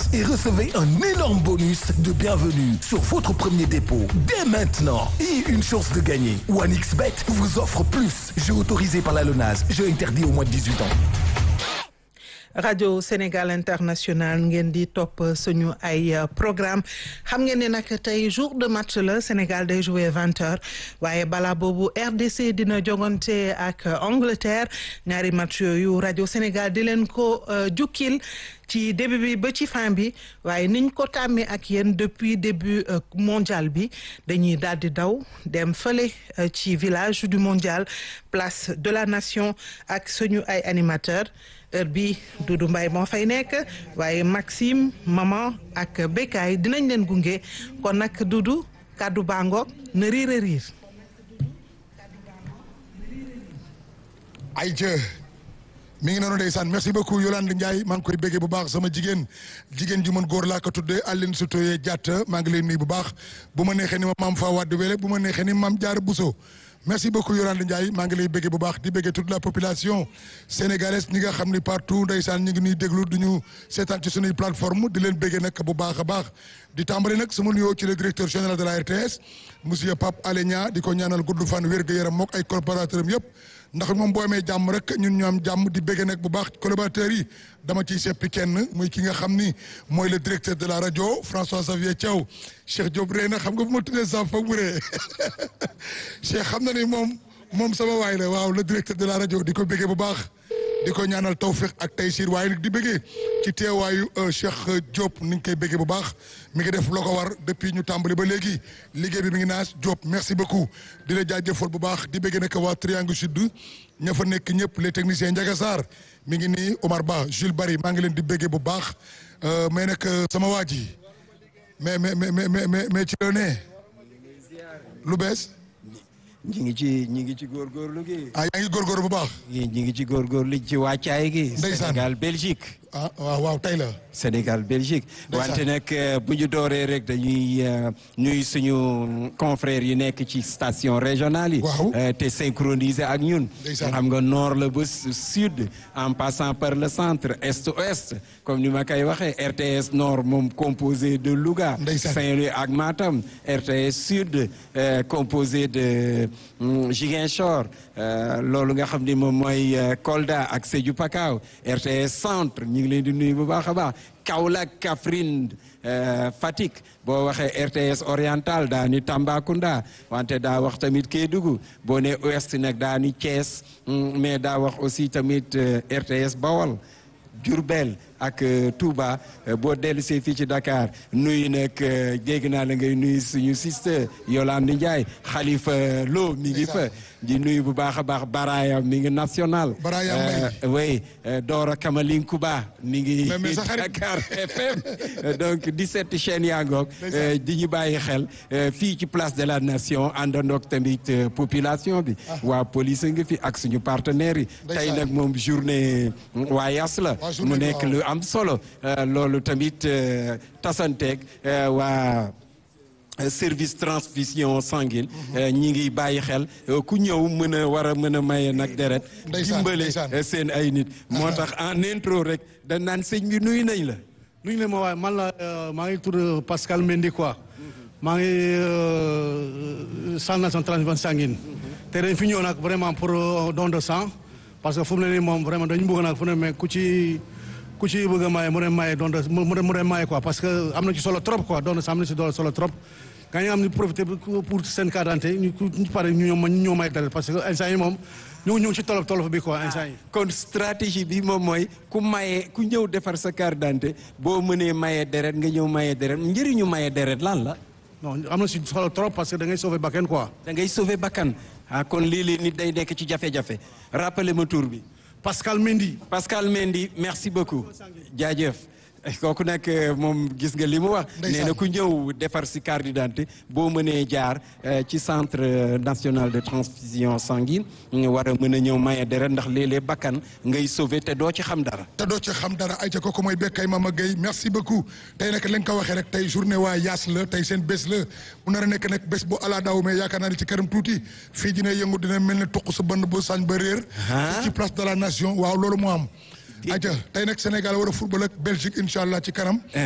et recevez un énorme bonus de bienvenue sur votre premier dépôt dès maintenant et une chance de gagner. OneXBet vous offre plus. Jeu autorisé par la LONASE. Jeu interdit au moins de 18 ans. rajo Sénégal international ngeen di topp suñu ay programme xam ngeen ne nag tey jour de match la Sénégal day jouer vingt heures waaye balaa boobu RDC dina jogante ak Angleterre ñaari match yooyu rajo Sénégal di leen ko jukkil ci début bi ba ci fin bi waaye niñ ko tàmmee ak yéen depuis début mondial bi dañuy daal di daw dem fële ci village du mondial place de la nation ak suñu ay animateurs heure bi Doudou Mbaye moo fay nekk waaye Maxime Maman ak Bekay dinañ leen gunge kon nag Doudou kàddu bangoog na riir a riir ay jë mi ngi noonu ndeysaan merci beaucoup Yolande Ndiaye maa ngi koy béggee bu baax sama jigéen jigéen ju mën góor laa ko tuddee Aline Sitoye Diatta maa ngi lay nuyu bu baax bu ma neexee ni ma maam Fa Wade Wele bu ma neexee ni maam Diarra Bousso merci beaucoup Yolande Ndiaye maa ngi lay béggee bu baax di béggee toute la population sénégalaise ñi nga xam ni partout ndeysaan ñu ngi nuy déglu du ñu seetaan ci sunuy plateforme di leen béggee nag bu baax a baax di tàmbali nag sama nuyoo ci le directeur général de la RTS monsieur Pape Alé Niang di ko ñaanal gudd fan wér gu yaram mook ay collaborateurs am yëpp ndax moom boo amee jàmm rek ñun ñu am jàmm di béggee nag bu baax collaborateurs yi dama ciy seppi kenn muy ki nga xam ni mooy le directeur de la rajo François Xavier Thiaw Cheikh Diop ree na xam nga bu ma tuddee sax foog mu ree Cheikh xam na ni moom moom sama waay la waaw le directeur de la rajo di ko béggee bu baax di ko ñaanal tawfiq ak taysir waaye nag di béggee ci teewaayu Cheikh Diop ni ngi koy béggee bu baax mi ngi def loo ko war depuis ñu tàmbali ba léegi liggéey bi mi ngi naas Diop merci beaucoup di la jaajëfal bu baax di béggee nag waa Triangle Sud ña fa nekk ñëpp les techniciens Ndiaga Sarr mi ngi nii Omar Ba Jules Barry maa ngi leen di béggee bu baax mais nag sama waa ji mais mais mais mais mais ci la ne lu bees. ñi ngi ci ñi ngi ci góorgóorlu gi. ah yaa ngi góorgóorlu bu baax. ñi ngi ci góorgóorlu ci wàccaay gi. ndeysaan Sénégal Belgique. ah waaw waaw tey la. Sénégal Belgique. wante nag bu ñu dooree rek dañuy ñuy suñu confrères yi nekk ci station régionale yi. waaw te synchronisé ak ñun. ndeysaan xam nga nord la ba sud en passant par le centre est ouest comme ni ma koy waxee RTS nord moom composé de Louga. ndeysaan Saint-Louis ak Matam RTS sud composé de Ziguinchor loolu nga xam ni moom mooy Kolda ak Sédhiou Pakao RTS centre ñu ngi leen di nuyu bu baax a baax Kaolack Kaffrine Fatick boo waxee RTS oriental daa ni Tambacounda wante daa wax tamit Kédougou boo ne ouest nag daa ni Thiès mais daa wax aussi tamit RTS Bawol Diourbel ak Touba boo dellu see fii ci Dakar nuyu nag dégg naa la ngay nuyu suñu sister Yolande Ndiaye Khalifa Lo mi ngi fa di nuyu bu baax a baax Baraya mi ngi national. Baraya Mbaye oui Dora Kamalinkuba mi ngi. mais sa xarit Dakar FM donc 17 chaînes yaa ngoog di ñu bàyyi xel fii ci place de la nation àndandoog tamit population bi. waa police ngi fi ak suñu partenaires yi. tey nag moom journée waa Yas la. mu nekk lu am solo loolu tamit tasanteeg waa. service transfusion sanguine ñi ngi bàyyi xel ku ñëw mën a war a mën a maye nag deret dimbale seen ay nit moo tax en intro rek dañ naan sëñ bi nuyu nañ la nuyu na ma waaye man la maa ngi tudd Pascal Mendy quoi maa ngi centre national transfusion sanguine te dañ fi ñëw nag vraiment pour don de sang parce que fu mu ne nii moom vraiment dañu bëgg nag fu ne mais ku ci ku ci bëgg a maye mu dem maye don de mu dem maye quoi parce que am na ci solo trop quoi don de sang am na ci solo trop gaa ñu am ni profité pour seen carte d'identité ñu ñu pare ñu ñoo ñu ñoo may dara parce que instant yi moom ñu ngi ñu ngi ci tolof tolof bi quoi instant yi. kon stratégie bi moom mooy ku maye ku ñëw defar sa carte d'identité boo mënee maye deret nga ñëw maye deret njëriñu maye deret lan la. non am na si solo trop parce que da ngay sauver bakkan quoi. da ngay sauver bakkan ah kon lii nit day nekk ci jafe-jafe rappelez ma tur bi. Pascal Mendy. Pascal Mendy merci beaucoup jaajëf. kooku nag moom gis nga li mu wax. nee na ku ñëw defar si carte d'identité boo mënee jaar ci centre national de transfusion sanguine war a mën a ñëw maye deret ndax léeg-léeg bakkan ngay sauver te doo ci xam dara. te doo ci xam dara ay ca kooku mooy Bekkay Mama Gueye merci beaucoup tey nag lañ ko waxee rek tey journée waa Yaas la tey seen bés la mu nar a nekk nag bés bu ala daw mais yaakaar naa ne ci këram tuuti fii dina yëngu dina mel ne tuq sa bënn bu sañ ba réer. ci place de la nation waaw loolu moo am. aja tey nag Sénégal war a football ak Belgique incha allah ci kanam